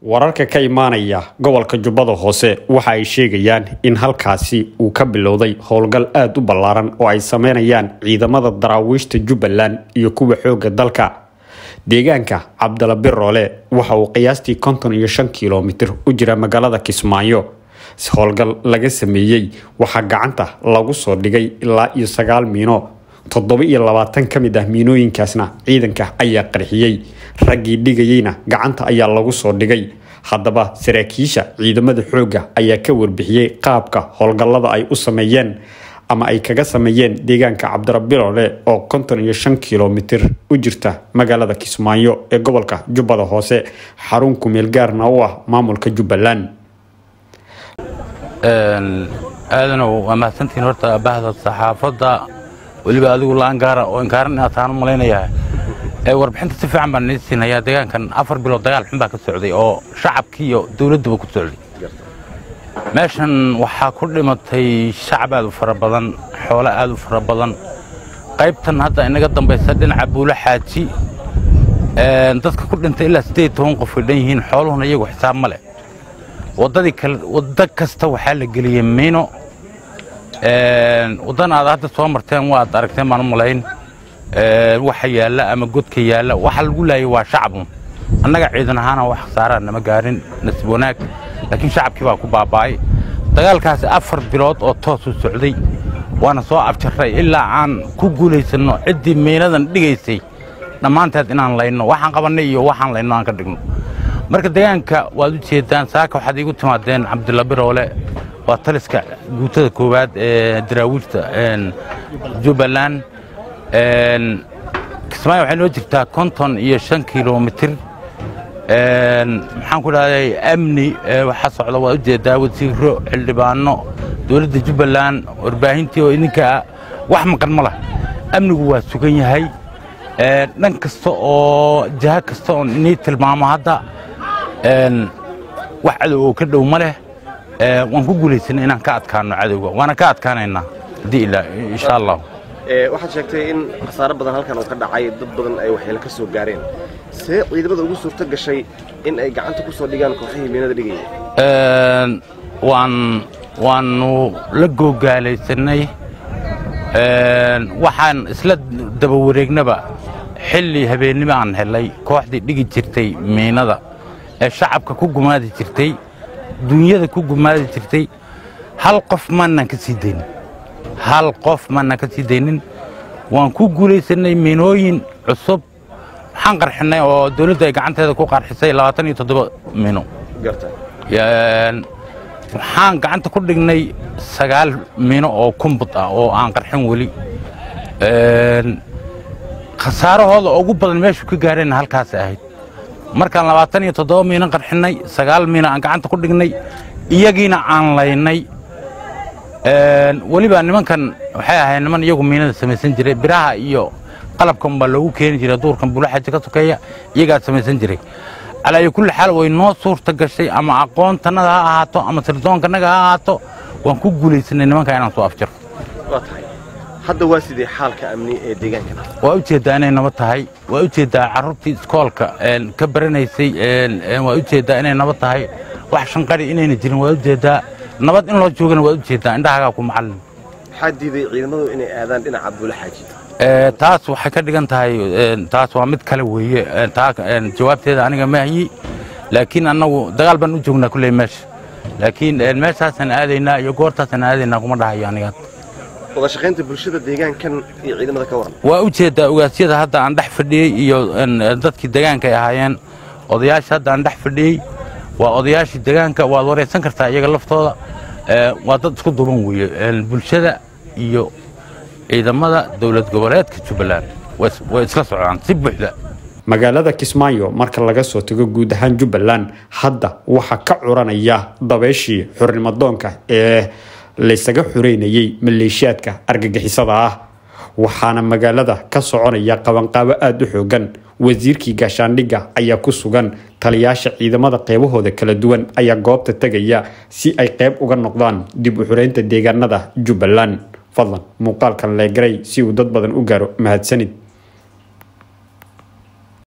wararka ka imaanaya gobolka jubbada hoose waxa ay sheegayaan in halkaasi uu ka bilowday howlgal aada u ballaaran oo ay sameynayaan ciidamada daraawiishta jubbaland iyo kuwa xoogga dalka deegaanka cabdala biroole waxa uu qiyaastii konton iyo shan kilomitir u jira magaalada kismaayo howlgal laga sameeyey waxaa gacanta lagu soo dhigay ilaa iyo sagaal miino toddoba iyo labaatan ka mid ah miinooyinkaasna ciidanka ayaa qarxiyey raggii dhigayeyna gacanta ayaa lagu soo dhigay haddaba saraakiisha ciidamada xoogga ayaa ka warbixiyey qaabka howlgallada ay u sameeyeen ama ay kaga sameeyeen deegaanka cabdirabiroole oo konton iyo shan kilomitir u jirta magaalada kismaayo ee gobolka jubbada hoose xarun kumeel gaarna u ah maamulka jubbaland aadanow waa mahadsantihiin horta bahda saxaafadda weliba adigu laan gaara oo inkaaran inaad taanu malaynayaa warbixinta si fiican baan nii siinayaa deegaankan afar bilood dagaal xun baa ka socday oo shacabkii iyo dawladduba ku socday meeshan waxaa ku dhimatay shacab aad u fara badan xoolo aad u fara badan qaybtan hadda inaga dambaysa dhinaca buulo xaaji dadka ku dhintay ilaa siddeed toban qof ay dhan yihiin xooluhuna iyagu xisaab ma leh waddadii kale waddo kasta waxaa la geliyey miino waddan aad hadda soo marteen waad aragteen baan u malayn waxa yaalla ama godka yaalla waxa lagu laayay waa shacabun annaga ciidan ahaana wax khasaaraa nama gaarin nasiib wanaag laakiin shacabkii baa ku baaba'ay dagaalkaasi afar bilood oo toosu socday waana soo abjarray ilaa aan ku guulaysanno ciddii miinadan dhigaysay dhammaanteed inaan layno waxaan qabannay iyo waxaan layno aan ka dhigno marka deegaanka waad u jeeddaan saaka waxaad iigu timaadeen cabdilla biroole waa taliska guutada koowaad ee daraawiishta jubbaland kismaayo waxay noo jirtaa konton iyo shan kilomitir maxaan ku dhahday amni waxaa socda waad u jeedaa wasiiro xildhibaano dowladda jubbaland warbaahintii oo idinka wax maqan ma lah amnigu waa sugan yahay dhan kasta oo jaha kasta oon inii tilmaamo hadda wax cadow oo ka dhow ma leh waan ku guulaysana inaan ka adkaano cadowga waana ka adkaanaynaa haddii ilaa insha allah waxaad sheegtay in khasaaro badan halkan uu ka dhacay dad badan ay waxyeelo ka soo gaareen see ciidamada ugu suurto gashay in ay gacanta ku soo dhigaan kooxihii miinada dhigaya waan waannu la googaalaysanay waxaan isla daba wareegnaba xilli habeennimo aan helay kooxdii dhigi jirtay miinada ee shacabka ku gumaadi jirtay duunyada ku gumaadi jirtay hal qof maanaan ka sii daynin hal qof maanaan ka sii daynin waan ku guulaysannay miinooyin cusub waxaan qarxinnay oo dawladdu ay gacanteeda ku qarxisay labaatan iyo toddoba miino waxaan gacanta ku dhignay sagaal miino oo kumbud ah oo aan qarxin weli khasaarahooda ugu badan meeshu ka gaareenna halkaas ahayd markaan labaatan iyo toddoba miino qarxinnay sagaal miino aan gacanta ku dhignay iyagiina aan laynay weliba nimankan waxay ahayd niman iyagu miinada samaysan jiray biraha iyo qalabkan baa loogu keeni jiray duurkan bulaxaji ka sokeeya iyagaa samaysan jiray calaayo kulli xaal way noo suurta gashay ama aqoontannada ha ahaato ama sirdoonkannaga ha ahaato waan ku guulaysanay nimanka inaan soo afjiro hadda waa sidee xaalka amni ee deegaankan waa u jeeddaa inay nabad tahay waa u jeeddaa carruurtii iskoolka ka baranaysay waa u jeeddaa inay nabad tahay wax shanqari inayna jirin waa u jeeddaa nabad in loo joogana waa u jeeddaa indhahagaa ku macallin maxaa diiday ciidamadu inay aadaan dhinaca buula xaaji taas waxay ka dhigan tahay taas waa mid kale weeye taa jawaabteeda aniga maahiyi laakiin annagu dagaal baan u joognaa kulley meesha laakiin meeshaasaan aadaynaa iyo goortaasaan aadaynaa kuma dhahayo aniga wada shaqaynta bulshada deegaankan iyo ciidamada ka waran waa u jeeddaa ogaasyada hadda aan dhex fadhiyey iyo dadkii deegaanka ay ahaayeen odayaasha hadda aan dhex fadhiyey waa odayaashii deegaanka waad waraysan kartaa iyaga laftooda waa dad isku duban weeye bulshada iyo ciidamada dowlad goboleedka jubbaland way isla socdaan si buuxda magaalada kismaayo marka laga soo tago guud ahaan jubbaland hadda waxaa ka curanaya dabeeshii xornimadoonka ee laysaga xoreynayey maleeshiyaadka argagixisada ah waxaana magaalada ka soconaya qabanqaabo aada u xoogan wasiirkii gaashaandhigga ayaa ku sugan taliyaasha ciidamada qeybahooda kala duwan ayaa goobta tegaya si ay qeyb uga noqdaan dib u xoreynta deegaanada jubbaland fadlan muuqaalkan leegaray si uu dad badan u gaaro mahadsanid